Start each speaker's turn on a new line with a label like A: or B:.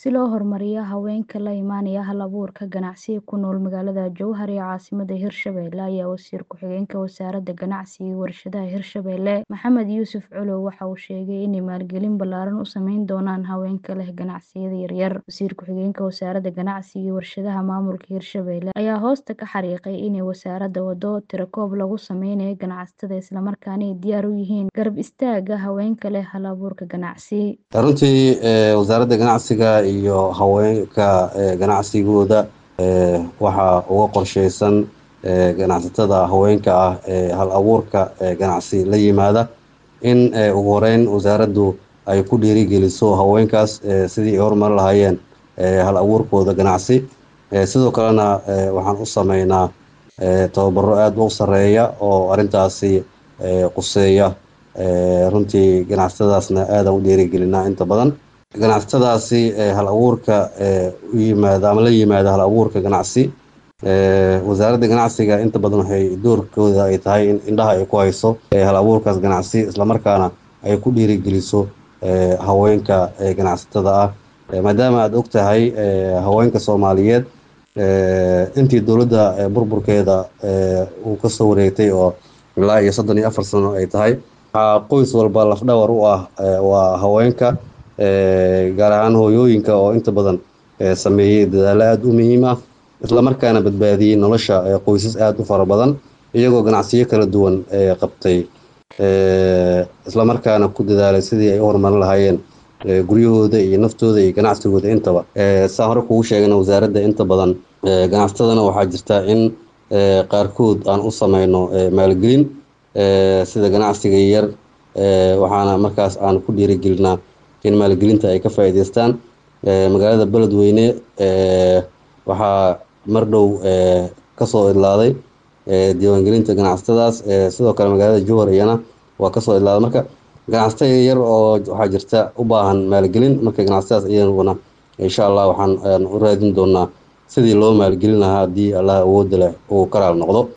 A: si loo horumariyo haweenka la imaanaya hal-abuurka ganacsiga ku nool magaalada Jowhar ee caasimadda Hirshabelle ayaa Wasiir Ku-xigeenka Wasaaradda Ganacsiga iyo Warshadaha Hirshabelle Maxamed Yuusuf Colow waxa uu sheegay inay maalgelin ballaaran u sameyn doonaan haweenka leh ganacsiyada yaryar. Wasiir Ku-xigeenka Wasaaradda Ganacsiga iyo Warshadaha Maamulka Hirshabelle ayaa hoosta ka xariiqay inay wasaaradda waddo tirakoob lagu sameynayo ganacsatada isla markaana ay diyaar u yihiin garab istaagga haweenka leh hal-abuurka ganacsi.
B: runtii wasaaradda ganacsiga iyo haweenka ganacsigooda waxaa uga qorsheysan ganacsatada haweenka ah ee hal abuurka ganacsi la yimaada in ugu horeyn wasaaraddu ay ku dhiirigeliso haweenkaas sidii ay horumari lahaayeen hal abuurkooda ganacsi sidoo kalena waxaan u sameynaa tababaro aada u sareeya oo arrintaasi quseeya runtii ganacsatadaasna aadaan u dhiirigelinaa inta badan ganacsatadaasi hal abuurka u yimaada ama la yimaada hal abuurka ganacsi wasaaradda ganacsiga inta badan waxay doorkooda ay tahay in indhaha ay ku hayso hal abuurkaas ganacsi islamarkaana ay ku dhiirigeliso haweenka ganacsatada ah maadaama aada og tahay haweenka soomaaliyeed intii dowladda burburkeeda uu kasoo wareegtay oo ilaa iyo soddon iyo afar sano ay tahay waxaa qoys walba lafdhawar u ah waa haweenka gaar ahaan hooyooyinka oo inta badan sameeyey dadaalo aada u muhiim ah islamarkaana badbaadiyey nolosha qoysas aada u fara badan iyagoo ganacsiyo kala duwan qabtay islamarkaana ku dadaalay sidii ay u horumarin lahaayeen guryahooda iyo naftooda iyo ganacsigooda intaba saa hore kugu sheegana wasaaradda inta badan ganacsatadana waxaa jirta in qaarkood aan u sameyno maalgelin sida ganacsiga yar waxaana markaas aan ku dhiirigelinaa in maalgelinta ay ka faa'iideystaan magaalada beledweyne waxaa mar dhow kasoo idlaaday diiwaangelinta ganacsatadaas sidoo kale magaalada jowhar iyana waa kasoo idlaaday marka ganacsatada yar oo waxaa jirta u baahan maalgelin marka ganacsatadaas iyaguna insha allah waxaan u raadin doonaa sidii loo maalgelin lahaa haddii allah awoodda leh uu karaal noqdo